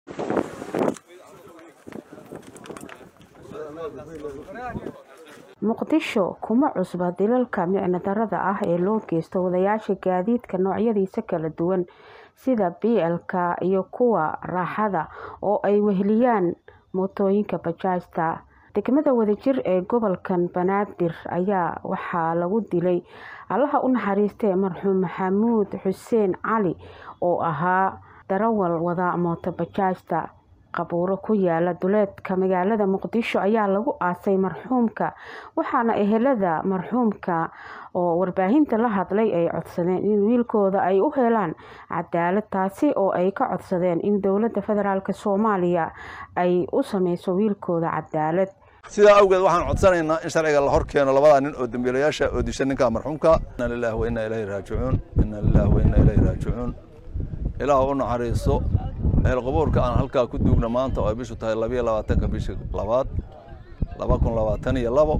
muqdisho kuma cusba dilalka micno darada ah ee loo geysto wadayaasha gaadiidka noocyadiisa kala duwan sida blka iyo kuwa raaxada oo ay weheliyaan mootooyinka bajaajta degmada wadajir ee gobolkan banaadir ayaa waxaa lagu dilay allaha u naxariistee marxuum maxamuud xuseen cali oo ahaa darawal wada mooto bajaajta qabuuro ku yaala duleedka magaalada muqdisho ayaa lagu aasay marxuumka waxaana ehelada marxuumka oo warbaahinta la hadlay ay codsadeen in wiilkooda ay u helaan cadaalad taasi oo ay ka codsadeen in dowlada federaalk soomaaliya ay u sameyso wiilkooda cadaalad sidaa awgeed waxaan codsanaynaa in sharciga la hor keeno labadaa nin oo dambiilayaasha oo disha ninka marxuumka inna lillahi wa inna ilayhi raajicuun inna lillahi wa inna ilayhi raajicuun ilaah u naxariiso eelqabuurka aan halkaa ku duugna maanta oo ay bishu tahay labiyo labaatanka bisha labaad laba kun labaatan iyo labo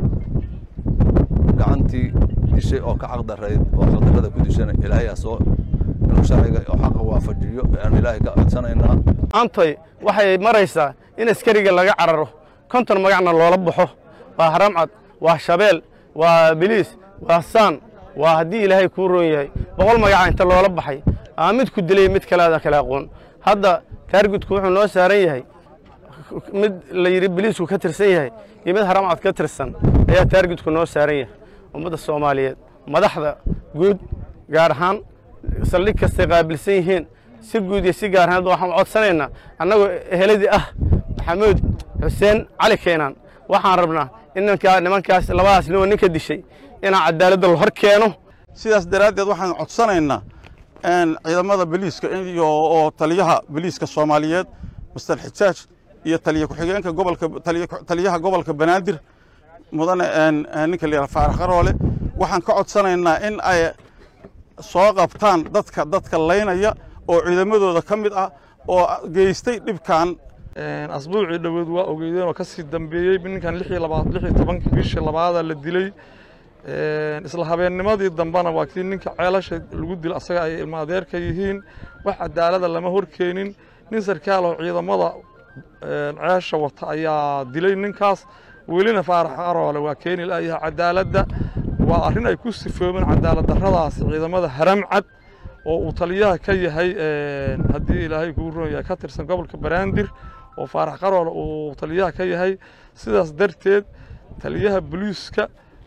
gacantii dishay oo ka caqdarayd oo caqdarada ku dishana ilaahay asoo inuu sharciga oo xaqa waafajiyo aan ilaahay ka codsanaynaa antay waxay maraysaa in askariga laga cararo konton magacna loola baxo waa haramcad waa shabeel waa biliis waa saan waa haddii ilaahay kuu roon yahay boqol magaca inta loola baxay aa mid ku dilay mid kaleada kale aqoon hadda taargudku wuxuu noo saaran yahay mid la yidhi biliisku ka tirsan yahay iyo mid haramcad ka tirsan ayaa taargudku noo saaran yahay ummadda soomaaliyeed madaxda guud gaar ahaan saldhig kastay qaabilsan yihiin si guud iyo si gaar ahaan waxaan codsanaynaa annagoo eheladii ah maxamuud xuseen cali keenaan waxaan rabnaa in ninkaa nimankaas labadaas ninoo ninka dishay inaan cadaaladda la hor keeno sidaas daraaddeed waxaan codsanaynaa ciidamada boliiska iyo oo taliyaha boliiska soomaaliyeed master xijaaj iyo taliya ku-xigeenka gobolka taliyaha gobolka banaadir mudane ninka la yidhaha faarax qaroole waxaan ka codsanaynaa in ay soo qabtaan dadka dadka laynaya oo ciidamadooda ka mid ah oo geystay dhibkan asbuucii dhoweed waa ogeydeen oo ka sii dambeeyey ninkan lix iyo labaad lix iyo tobankii bishii labaada la dilay isla habeennimadii dambena waa kii ninka ceelasha lagu dilo asaga ay ilma adeerka yihiin wax cadaalada lama horkeenin nin sarkaal oo ciidamada ceesha wata ayaa dilay ninkaas welina faarax aroole waa keeni la'yaha cadaaladda waa arrin ay ku sifoomeen cadaalad darradaasi ciidamada haramcad oo uu taliyaha ka yahay haddii ilaahay kuu roon yahay ka tirsan gobolka baraandir oo faarax qaroole uu taliyaha ka yahay sidaas darteed taliyaha boliiska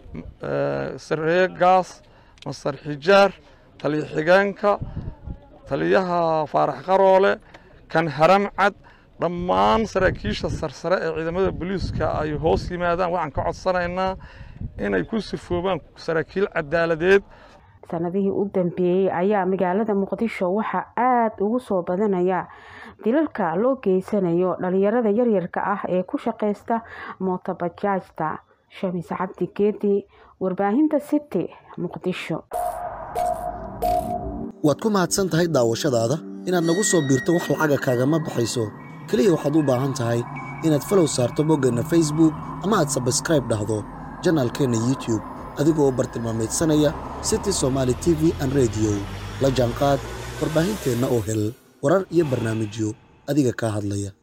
sareeye gaas masar xijaar taliya xigeenka taliyaha faarax qaroole kan haramcad dhammaan saraakiisha sarsare ee ciidamada boliiska ay hoos yimaadaan waxaan ka codsanaynaa inay ku sifoobaan saraakiil cadaaladeed sanadihii u dambeeyey ayaa magaalada muqdisho waxaa aada ugu soo badanaya dilalka loo geysanayo dhalinyarada yaryarka ah ee ku shaqeysta mootobajaajta shamis cabdi geedi warbaahinta city muqdisho waad ku mahadsan tahay daawashadaada inaad nagu soo biirto wax lacaga kaagama baxayso keliya waxaad u baahan tahay inaad falow saarto boggeenna facebook ama aad sabskraib dhahdo janaalkeenna youtube adigoo u bartilmaamaydsanaya city somaali t v an rediyo la jaanqaad warbaahinteenna oo hel warar iyo barnaamijyo adiga kaa hadlaya